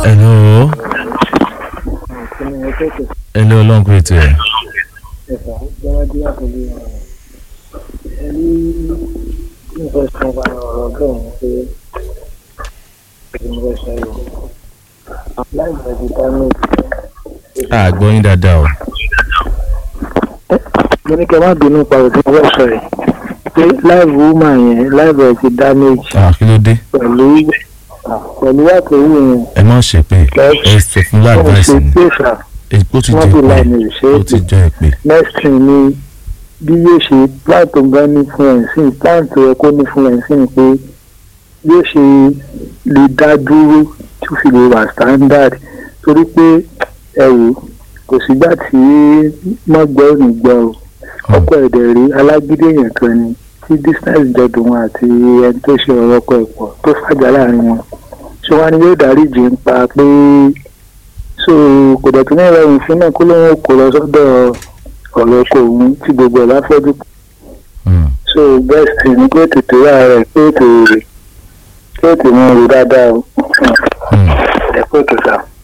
hello hello ọlọ́run kúrò ètò ẹ̀. ẹ̀fà gbọ́dọ̀ àtọ́jú ẹni nípa ìṣọ̀nba ọ̀rọ̀ bẹ́ẹ̀ ni pé ìdí mo fẹ́ sọ yìí láì bẹ̀rẹ̀ di dámẹ́jì. a gbọ́ yín dáadáa o. mo ní kẹ́ má bínú pa òtún mo fẹ́ sọ yìí pé láìvù wúmà yẹn láìvù ẹ̀ ti dámẹ́jì Ah, kí ló dé pẹ̀lú pẹ̀lú àtẹ̀wé yẹn ẹ má ṣe pé ẹ sọ fún wọ́n láàdváìsì ṣe ni pé fà ó ti wọ́n jẹ́ fi pé láàmì ìṣe ó ti jẹ́ pé. next thing ni bí yóò ṣe plan tó gan ní fún ẹ̀ sí plan tó yẹ kó ní fún ẹ̀ sí ni pé yóò ṣe lè dá dúró tó fi lè wà standard torí pé ẹ wò kò sígbà tí wọ́n gbọ́ ò ní gbọ́ o ọkọ̀ ẹ̀dẹ̀ rí alágídí èèyàn kan ni tí distance jọdún wọn àti ẹni tó ṣe ọ̀rọ̀ ọkọ̀ ẹ̀pọ̀ tó fàjà láàrin wọn ṣé wọn ni yóò dáríjì ń pa pé so kò dẹ̀ tún ní ìrọ̀rùn fún náà kó lóun kò lọ sọ́dọ̀ ọ̀rọ̀ ọkọ̀ òun tí gbogbo ẹ̀ bá fọ́jú Hmm. so best thing ni pé tètè wá rẹ̀ pé tètè rè pé tètè mú un rò dáadáa o Hmm. ẹ pé tètè sá.